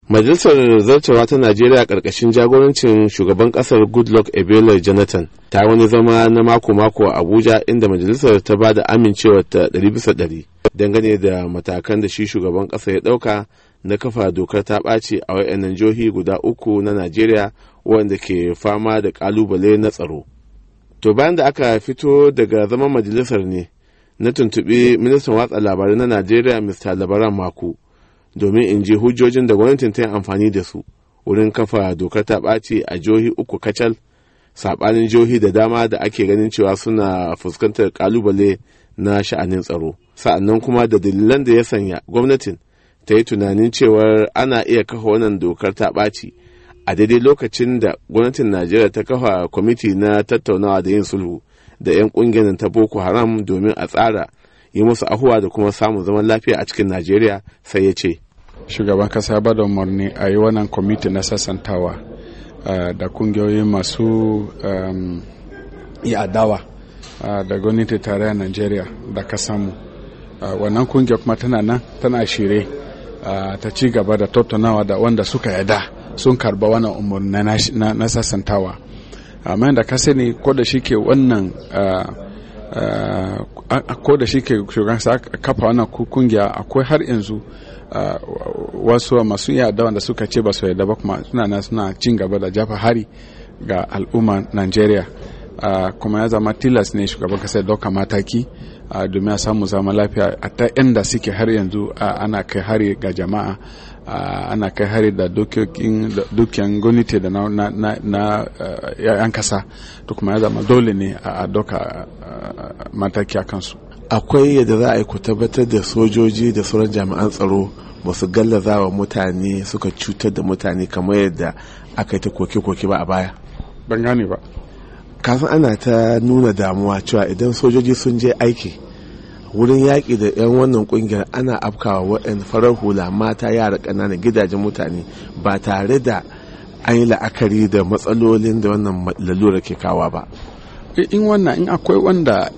Majalisar Zartawa ta Najeriya ƙarƙashin jagorancin shugaban ƙasar Goodluck Ebele Jonathan ta wani zama na mako-mako a Abuja inda majalisar ta ba da amincewar ta ɗari bisa ɗari dangane da matakan da shi shugaban ƙasa ya ɗauka na kafa dokar ta ɓaci a wayannan jihohi guda uku na Najeriya wanda ke fama da ƙalubale na tsaro. To bayan da aka fito daga zaman majalisar ne na tuntuɓi ministan watsa labarai na Najeriya Mr. Labaran Mako. domin in ji hujjojin da gwamnatin ta yi amfani da su wurin kafa dokar ta ɓaci a jihohi uku kacal saɓanin jihohi da dama da ake ganin cewa suna fuskantar kalubale na sha'anin tsaro sa'annan kuma da dalilan da ya sanya gwamnatin ta yi tunanin cewar ana iya kafa wannan dokar ta ɓaci a daidai lokacin da gwamnatin najeriya ta kafa kwamiti na tattaunawa da yin sulhu da 'yan ƙungiyar ta boko haram domin a tsara yi musu ahuwa da kuma samun zaman lafiya a cikin najeriya sai ya ce shugaban kasa ya bada umarni a yi wannan kwamiti na sassantawa uh, da kungiyoyi masu um, yi adawa uh, da gwamnati tarayyar najeriya da kasanmu uh, wannan kungiya kuma tana nan tana shirye ta ci gaba da tattaunawa da wanda suka yada sun karba wannan umarni na, na, na sassantawa amma da ka sani ko da shi ke wannan ko da shi ke shugaban kafa wannan kungiya akwai har yanzu wasu masu yada wanda suka ce ba su yarda ba kuma suna nan suna cin gaba da jafa hari ga al'umma Najeriya kuma ya zama tilas ne shugaban kasa ya dauka mataki domin a samu zama lafiya a ta inda suke har yanzu ana kai hari ga jama'a ana kai hari da dukiyan gwamnati da na yan kasa to kuma ya zama dole ne a doka mataki a kansu akwai yadda za a yi ku tabbatar da sojoji da sauran jami'an tsaro ba su gallaza wa mutane suka cutar da mutane kamar yadda aka yi ta koke-koke ba a baya ban gane ba kafin ana ta nuna damuwa cewa idan sojoji sun je aiki wurin yaƙi da 'yan wannan ƙungiyar ana afkawa waɗanda farar hula mata yara ƙananan gidajen mutane ba tare da an yi la'akari da matsalolin da wannan lalura ke kawa ba in wannan in akwai wanda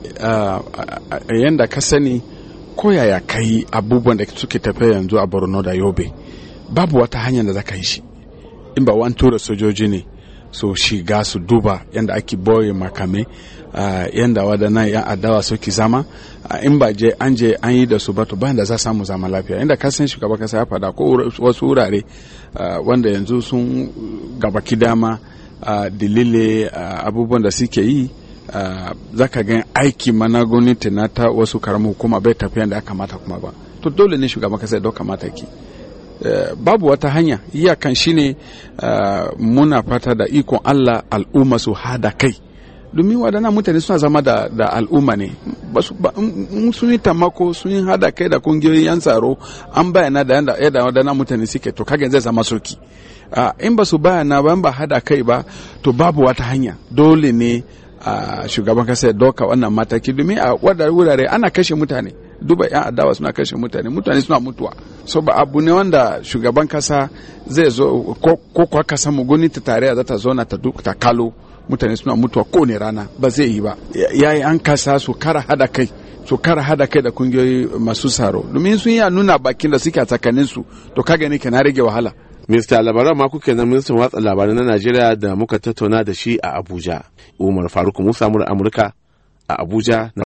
yanda ka sani ko yaya kai abubuwan da suke tafiya yanzu a borno da yobe babu wata hanyar da za ka yi shi in ba wani tura sojoji ne so shiga su duba yadda ake boye makame uh, yadda waɗannan yan adawa suke zama uh, in ba je an je an yi da su ba to bayan da za samu zama lafiya inda ka san shugaba kasa ya faɗa ko wasu wurare uh, wanda yanzu sun gabaki dama uh, dalile uh, abubuwan da suke yi uh, za ka gan aiki mana gwamnati na ta wasu karamin hukuma bai tafiya da ya kamata kuma ba to dole ne shugaban kasa ya dauka mataki Uh, babu wata hanya iyakan shine uh, muna fata da ikon Allah al'umma su hada kai domin waɗannan mutane suna zama da, da al'umma ne sun yi tamako sun yi hada kai da kungiyoyin yan tsaro an bayyana da yadda waɗannan mutane suke to kaga zai zama soki uh, in ba su bayyana ba ba hada kai ba to babu wata hanya dole ne a shugaban kasa ya doka wannan mataki domin a wurare ana kashe mutane duba yan adawa suna kashe mutane mutane suna mutuwa so ba abu ne wanda shugaban kasa zai zo ko kwa kasa mu gwamnati tarayya za ta zauna ta ta kalo mutane suna mutuwa kowane rana ba zai yi ba yayi an kasa su kara hada kai su kara hada kai da kungiyoyi masu tsaro domin sun yi nuna bakin da suke a tsakanin su to kaga ne na rage wahala Mista labaran ma kuke na ministan watsa labarai na Najeriya da muka tattauna da shi a Abuja. Umar Faruk Musa Amurka a Abuja.